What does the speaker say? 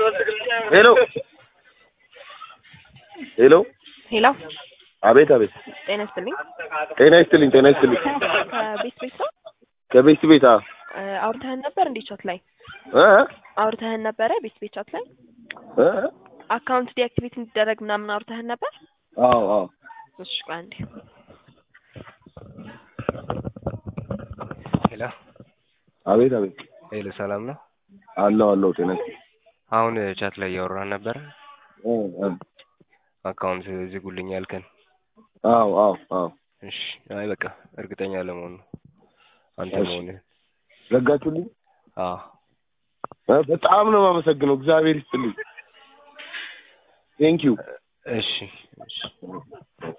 ሄሎ ሄሎ ሄሎ አቤት አቤት ጤና ይስጥልኝ። ጤና ይስጥልኝ ጤና ይስጥልኝ ከቤት ቤት ነው ከቤት ቤት አ እ አውርተህን ነበር እንዴ ቻት ላይ እ አውርተህን ነበረ ቤት ቤት ቻት ላይ እ አካውንት ዲአክቲቬት እንዲደረግ ምናምን አውርተህን ነበር? አዎ አዎ እሺ ቆይ አንዴ ሄሎ አቤት አቤት ሄሎ፣ ሰላም ነው? አለው አለው ጤና ይስጥልኝ አሁን ቻት ላይ እያወራን ነበረ። እ እ አካውንት ዝጉልኝ ያልከን። አዎ አዎ አዎ እሺ፣ አይ በቃ እርግጠኛ ለመሆኑ አንተ እሺ። መሆንህን። ዘጋችሁልኝ አዎ እ በጣም ነው የማመሰግነው እግዚአብሔር ይስጥልኝ ቴንክ ዩ እሺ እሺ።